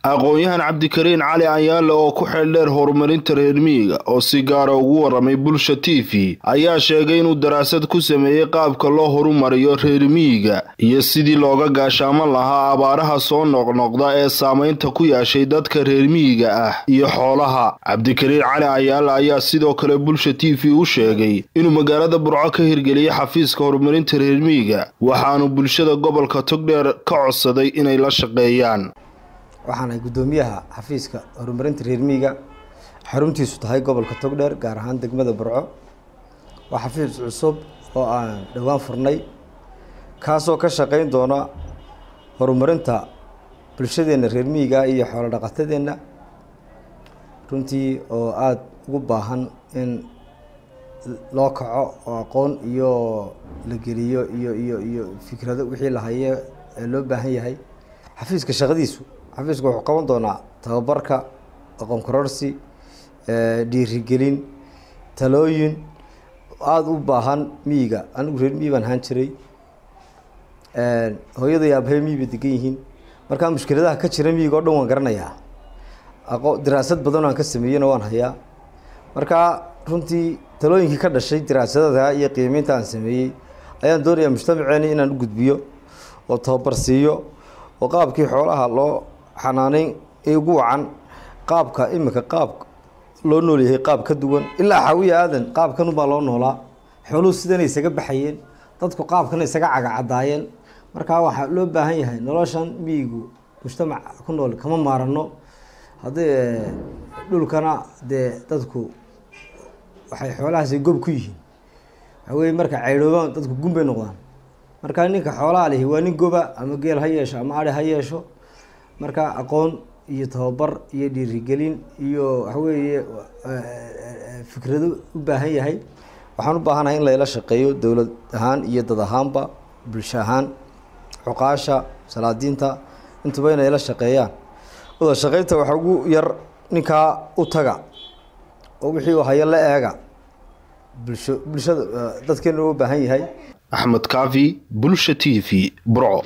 aqoon-yahan cabdikariin cali ayaale oo ku xeeldheer horumarinta reer miyiga oo si gaara ugu waramay bulsha t v ayaa sheegay inuu daraasad ku sameeyey qaabka loo horumariyo reer miyiga iyo sidii looga gaashaaman lahaa abaaraha soo noqnoqda ee saameynta ku yeeshay dadka reer miyiga ah iyo xoolaha cabdikariin cali ayaale ayaa sidoo kale bulsha t v u sheegay inuu magaalada burco ka hirgeliyey xafiiska horumarinta reer miyiga waxaanu bulshada gobolka togdheer ka codsaday inay la shaqeeyaan waxaan ahay guddoomiyaha xafiiska horumarinta reer miyiga xaruntiisu tahay gobolka togdheer gaar ahaan degmada burco waa xafiis cusub oo aan dhowaan furnay kaasoo ka shaqeyn doona horumarinta bulshadeenna reer miyiga iyo xoolo dhaqatadeenna runtii oo aada ugu baahan in loo kaco oo aqoon iyo la geliyo iyo iyo iyo fikrado wixii la haye ee loo baahan yahay xafiiska shaqadiisu xafiisku wuxuu qaban doonaa tababarka aqoon kororsi dhiirigelin talooyin aada u baahan miyiga anigu reer miyi baan ahaan jiray hooyada iyo aabahey miyi bay degan yihiin markaa mushkiladaha ka jira miyiga o dhan waan garanayaa aqo diraasad badan aan ka sameeyena waan hayaa markaa runtii talooyinkii ka dhashay diraasadada iyo qiimeynta aan sameeyey ayaan doonayaa mujtamaceeni inaan u gudbiyo oo tababar siiyo oo qaabkii xoolaha loo xanaaneyn ee ugu wacan qaabka iminka qaab loo noolyahay qaab ka duwan ilaa xaawiya aadan qaabkan ubaa loo noolaa xooluhu sidanay isaga baxayeen dadku qaabkan isaga cagacadaayeen markaa waxaa loo baahan yahay noloshan miyigu mujtamac ku nool kama maarano haddii dhulkana dee dadku waxay xoolahaasi gob ku yihiin waxaa weye marka caydhoobaan dadku gun bay noqdaan markaa ninka xoolaha lihi waa nin goba ama geel ha yeesho ama ari ha yeesho marka aqoon iyo tababar iyo dhiirigelin iyo waxaweeye fikrado u baahan yahay waxaan u baahanahay in layla shaqeeyo dowlad ahaan iyo dad ahaanba bulsho ahaan cuqaasha salaadiinta intuba inay la shaqeeyaan wada shaqeynta waxaa ugu yar ninkaa u taga oo wixii uu hayo la eega bulsho bulshada dadkeena u baahan yahay axmed kaafi bulsha t v burco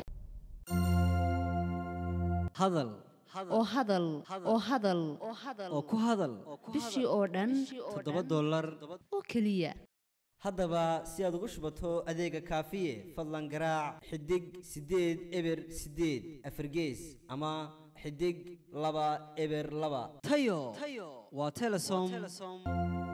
hadal oo hadal oo hadal oo ku hadal bishii oo dhan toddoba dollar oo keliya haddaba si aad ugu shubato adeega kaafiye fadlan garaac xidig siddeed eber siddeed afargees ama xidig laba eber laba tayo waa telesom